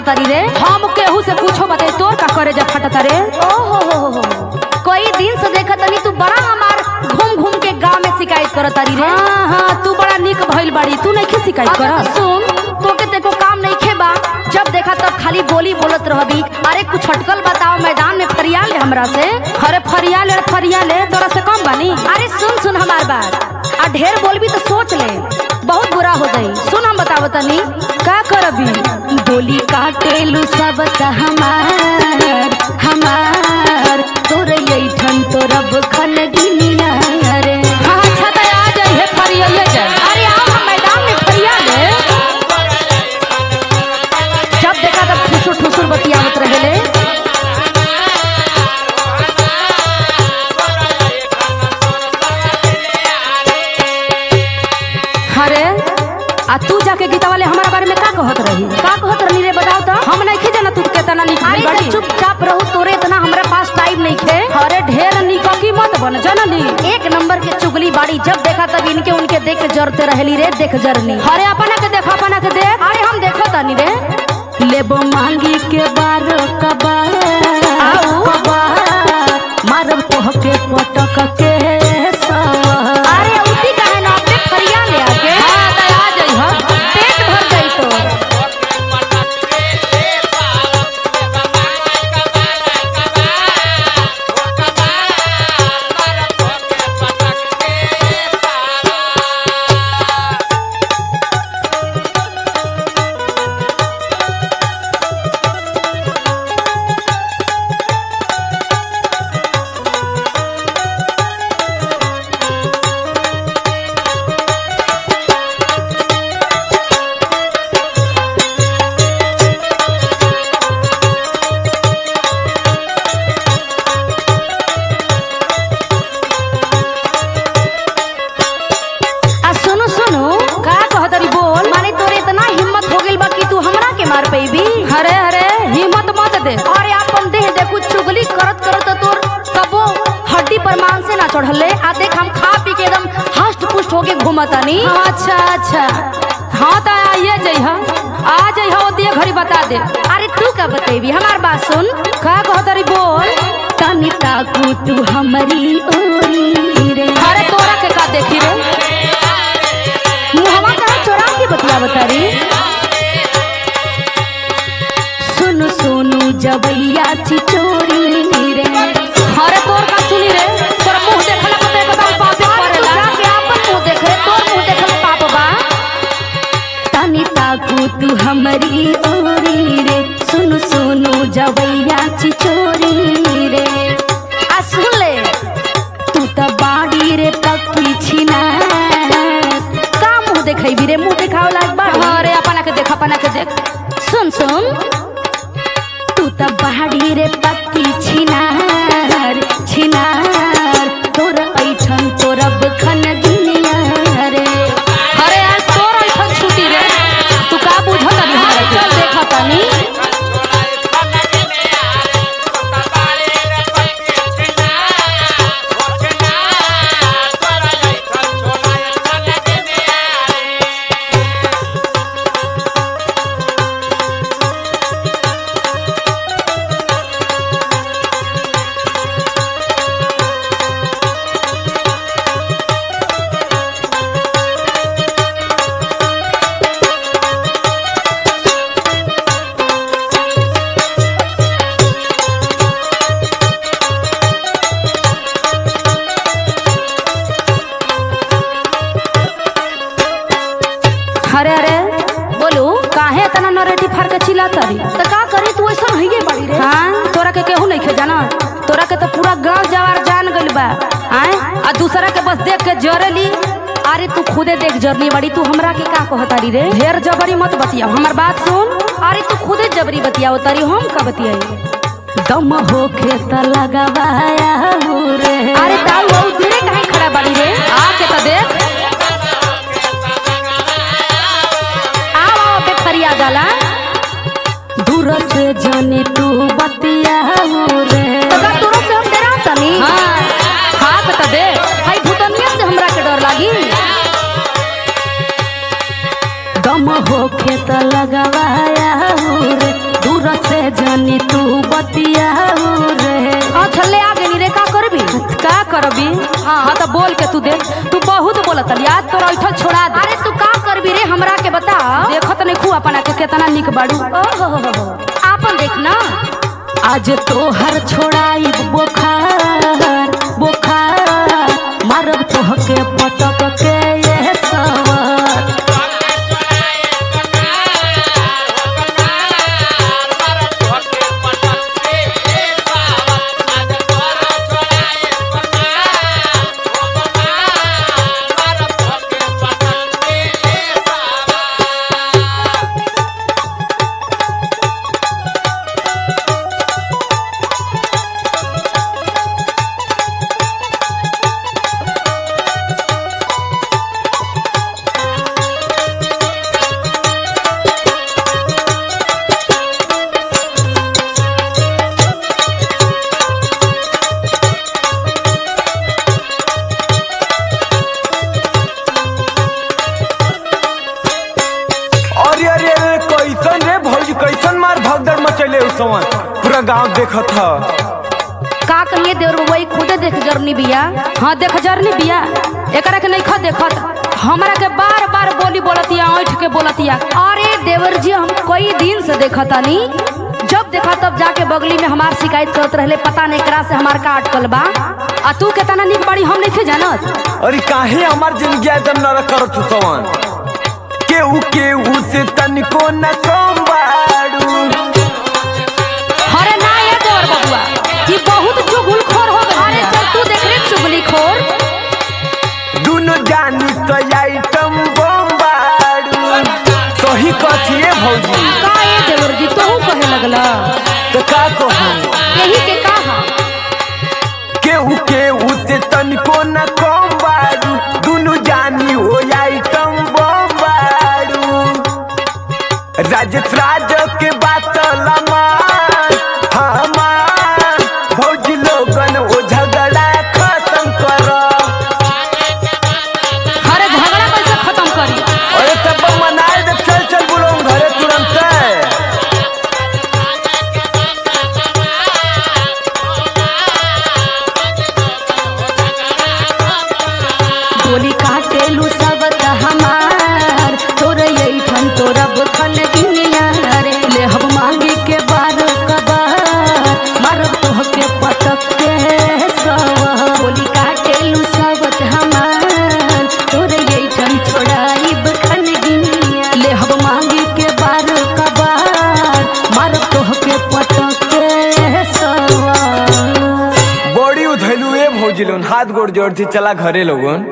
तारी रे हम केहू से पूछो बताई तोर का करे जा फटता रे ओ हो हो हो हो कोई दिन से देखा तनी तू बड़ा हमार घूम घूम के गांव में शिकायत करत तारी रे हाँ हाँ तू बड़ा निक भइल बाड़ी तू नहीं शिकायत अब कर सुन तोके तेको काम नहीं खेबा जब देखा तब खाली बोली बोलत रहबी अरे कुछ हटकल बताओ मैदान में फरियाल ले हमरा से अरे फरिया ले फरिया ले तोरा से कम बानी अरे सुन सुन हमार बात आ ढेर बोलबी तो सोच ले बहुत बुरा हो जाई सुन हम बतावत तनी का करबी बोली काटेलू सब त हमार हमार तोर ऐठन तोरब खन गिनिया रे हाँ अच्छा तो आ जाई है फरिया जाई अरे आओ हम मैदान में फरिया ले जब देखा तब ठुसुर ठुसुर बतियावत रहेले अरे आ तू जाके गीता वाले हमारा बारे में का कहत रही का कहत रहनी रे बताओ तो हम नहीं जाना तू केतना निक अरे भइल बाड़ी तो चुपचाप रहू तोरे इतना हमरा पास टाइम नहीं खे अरे ढेर निककी मत बन जनली एक नंबर के चुगली बाड़ी जब देखा तब इनके उनके देख के जरते रहेली रे देख जरनी अरे अपना के देख अपना के देख अरे हम देखो तनी रे लेबो मांगी के बार कबार आऊ। कबार मारब तोह के पटक के सवार अरे उठी काहे ना अपने फरिया ले आके हाँ तो आ जाई हा पेट भर गई तो आ सुनो सुनो का कहतरी बोल माने तोरे इतना हिम्मत हो गेल बा कि तू हमरा के मार पेबी अरे अरे हिम्मत मत दे अरे अपन देह देखू चुगली करत करत तोर कबो हड्डी पर मांस से ना चढ़ले आ देख हम खा पी के एकदम हष्ट पुष्ट होके घूमतानी अच्छा अच्छा हाँ तो आइए जाइ हा आ जाइ हा ओतिए घड़ी बता दे अरे तू का बतेबी हमार बात सुन का कहतरी बोल तनी ताकू तू हमारी ओरी रे अरे तोरा के का देखी रे मुहवा कहाँ चोरा के बतिया बतारी सुनु सोनू जबैया चिचोरी रे अरे तोर का सुनी रे तोर मुंह देखला पे एकदम पापे पड़ेला के आपन मुंह देख रे तोर मुंह देखल पाप बा तनी ताकू तू हमारी ओरी रे सुनु सोनू जबैया चिचोरी रे आ सुन ले तू त बाड़ी रे पक्की छिना का मुंह देखैबी रे मुंह देखाव लाग बा अरे अपना के देख अपना के देख सुन सुन तू त बाड़ी रे पक्की छिनार छिनार तोर ऐठन तोरब खन दुनिया रे अरे आज तोर ऐठन छुटी रे तू का बुझत अभी हमरा के चल देखा तनी अरे अरे बोलू काहे इतना नरेटी फाड़ के चिल्ला तरी त का करी तू ऐसा हइये बाड़ी रे हाँ तोरा के केहू नहीं खे जाना तोरा के तो पूरा गांव जवार जान गइल बा आए आ दूसरा के बस देख के जरेली अरे तू खुदे देख जरनी बड़ी तू हमरा के का कहतारी रे ढेर जबरी मत बतिया हमर बात सुन अरे तू खुदे जबरी बतियाओ तारी हम का बतियाई दम होखे त लगावाया हो रे अरे ताऊ वो दूरे काहे खड़ा बाड़ी रे आके तो देख आओ आओ पे फरिया जाला दूर से जानी तू बतिया हो रे तो का तोरो से हम डरा तनी हाँ हाथ तो देख भाई भूतनिया से हमरा के डर लागी दम होखे त लगावाया हो रे हाँ तो बोल के तू दे तू बहुत बोलत याद तोरा ऐठल छोड़ा दे अरे तू का करबी रे हमरा के बता देखत नहीं खू अपना के केतना निक बाड़ू ओहो हो हो आपन देख ना आज तोहर छोड़ाई बुखार बुखार मारब तोहके पटक के ये सवार अरे अरे अरे कैसन रे भौजी कैसन मार भगदड़ मचैले उसवन पूरा गांव देखत ह का कहिए देवर बबुआ ई खुदे देख जरनी बिया हाँ देख जरनी बिया एकरा के नहीं देखत हमरा के बार बार बोली बोलतिया ऐठ के बोलतिया अरे देवर जी हम कई दिन से देखतानी जब देखा तब जाके बगली में हमार शिकायत करत रहले पता नहीं करा से हमार का अटकल बा आ तू केतना निक बाड़ी हम नहीं जानत अरे काहे हमार जिंदगी एकदम नरक करत उसवन केहू केहू से तनिको न कम बाड़ू अरे ना ये देवर बबुआ ई बहुत चुगलखोर हो गई अरे चल तू देख रे चुगली खोर दुनो जानी तो आइटम बम बाड़ू सही कथिए भौजी का ये देवर जी तू कहे लगला तो का कहूँ यही के कहा केहू केहू से तनिको न कम बाड़ू दुनु जानी हो आइटम बम बाड़ू राजस राज के बात लमान हमार भौजी लोगन वो झगड़ा खत्म कर अरे झगड़ा कैसे खत्म करी अरे तब मनाए दे चल चल बोलो घरे तुरंत बोली काटेलू सब हमार तोर ऐठन तोरा बखन दुनिया रे ले हम मांगी के बार कबार मारब तोहके पटक के सवार बोली काटेलू सब हमार तोर ऐठन छोड़ाई बखन दुनिया ले हम मांगी के बार कबार मारब तोहके पटक के सवार बड़ी उधैलू ए भौजी लोन हाथ गोड़ जोड़ थी चला घरे लोगन